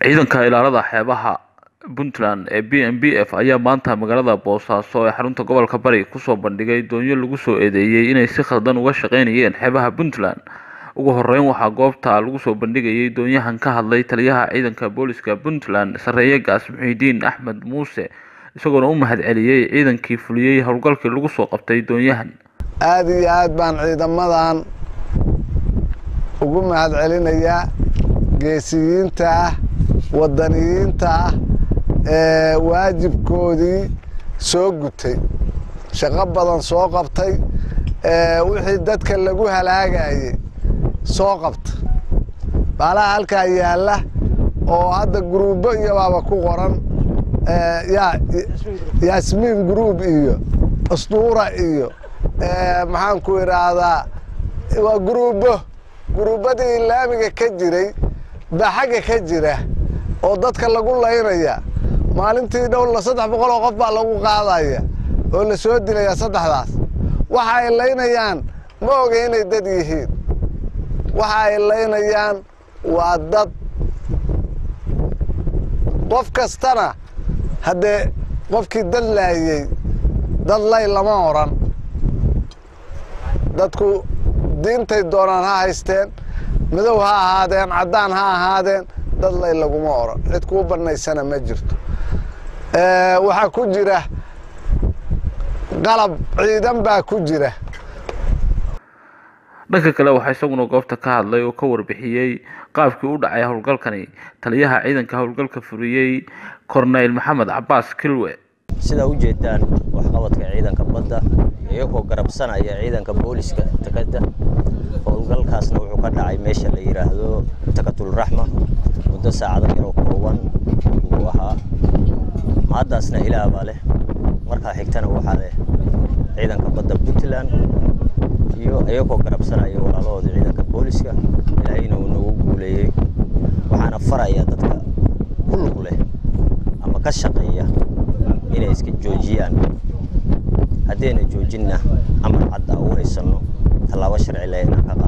Ciidanka Ilaalada Xeebaha Puntland ee BNPF ayaa maanta magaalada Boosaaso ee xarunta gobolka Bari kusoo bandhigay doonyo lagu soo eedeeyay inay si khaldan uga shaqeynayeen xeebaha Puntland. Ugu horeyn waxaa goobta lagu soo bandhigayay doonyahan ka hadlay taliyaha ciidanka booliska Puntland Sareeye Gaas Muxiidiin Axmed Muuse isagoona u mahadceliyay ciidankii fuliyay howlgalkii lagu soo qabtay doonyahan. aad iyo aad baan ciidamadan ugu mahadcelinayaa geesiyiinta ah wadaniyiinta ah ee waajibkoodii soo gutay shaqo badan soo qabtay ee wixii dadka lagu halaagayay soo qabta baalaha halkaa yaalla oo hadda guruubo iyo baaba ku qoran yaa yaasmiin guruub iyo astuura iyo maxaan ku idhaahdaa waa guruubo guruubadii laamiga ka jiray baa xagga ka jira oo dadka lagu laynaya maalintii dhowla saddex boqol oo qof baa lagu qaadaya oo la soo dilaya saddexdaas waxa ay laynayaan ma oga inay dad yihiin waxa ay laynayaan waa dad qof kastana haddee qofkii dad laayey dad lay lama odran dadku diintay doonaan ha haysteen madow ha ahaadeen caddaan ha ahaadeen dad lay laguma odhan cid kuu bannaysana ma jirto waxaa ku jira qalab ciidan baa ku jira dhanka kale waxaa isaguna goobta ka hadlay oo ka warbixiyey qaabkii u dhacay howlgalkani taliyaha ciidanka howlgalka furiyey korneyl maxamed cabaas kilwe sidaa u jeedaan waxqabadka ciidanka badda iyagoo garabsanaya ciidanka booliska takada howlgalkaasna wuxuu ka dhacay meesha la yidhaahdo takatulraxma muddo saacado yaroo kooban uu ahaa mahaddaasna ilaah baa leh markaa xigtana waxaa leh ciidanka badda puntland iyo iyagoo garabsanaya walaalahooda ciidanka booliska ilaahayna uu nagu guuleeyey waxaana faraya dadka ku lug leh ama ka shaqeeya inay iska joojiyaan haddayna joojinna amar cadda u haysanno tallaabo sharci leh inaan ka qaado